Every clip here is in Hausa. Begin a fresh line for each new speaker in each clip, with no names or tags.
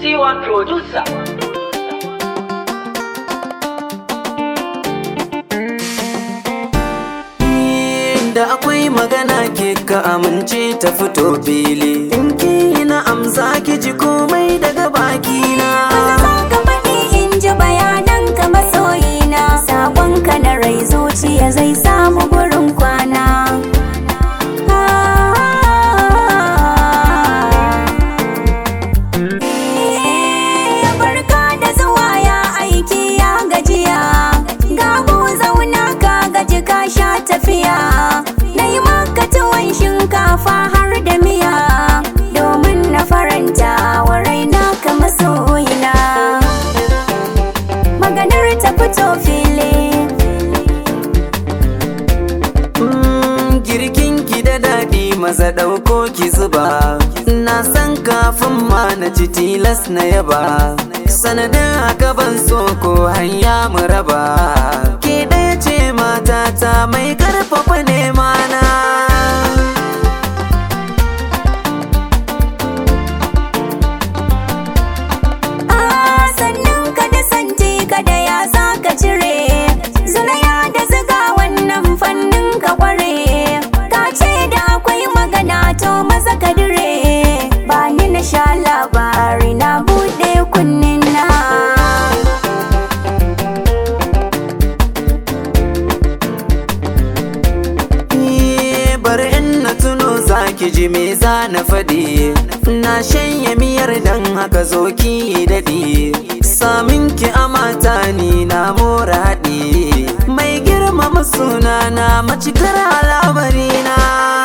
C1 Producer.
da akwai magana ke ka amince ta fito fili in ki na amsa ki ji komai daga bakina
ka faɗi in ji bayanan ka masoyina Sabonka na rai zuciya zai samu gurin kwana Eh, Barka da zuwa ya aiki ya gajiya Gabu zauna ka gaji ka sha tafiya Na yi maka tuwon shinkafa har da miya Domin na faranta wa raina ka masoyina Maganar ta fito fili
Mm, girkin ki da daɗi maza ɗauko ki zuba na san kafin ma na ci tilas na yaba sanadin haka ban so ko hanya mu raba ke ɗaya ce matata mai karfafa nema na
Ah, sannan ka da santi ka da ya za ka cire Zulaya da ziga wannan fannin ka kware Ka ce da akwai magana to maza ka dire Ba ni na sha labari na buɗe kunnin na
Eh, bari in na tuno zaki ji me za na faɗi na shanye miyar dan haka zo ki daɗi samin ki amata ni na mora haɗi mai girmama sunana macikar al'amari na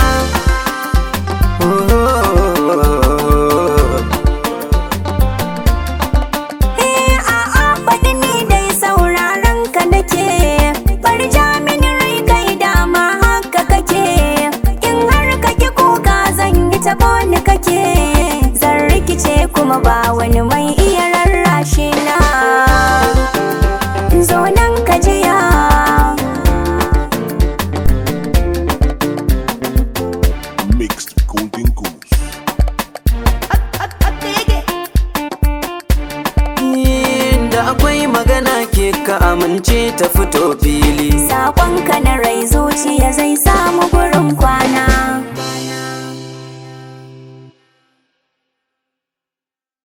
Eh, a'a faɗi ni dai sauraron ka nake Bar mini rai kai dama haka kake In har kake kuka zan yi ta ni kake Zan rikice kuma ba wani mai iya rarrashi na Zo nan ka jiya
mixed golden goose.
da akwai magana ke ka amince ta fito fili
Saƙonka na rai zuciya zai samu gurin kwana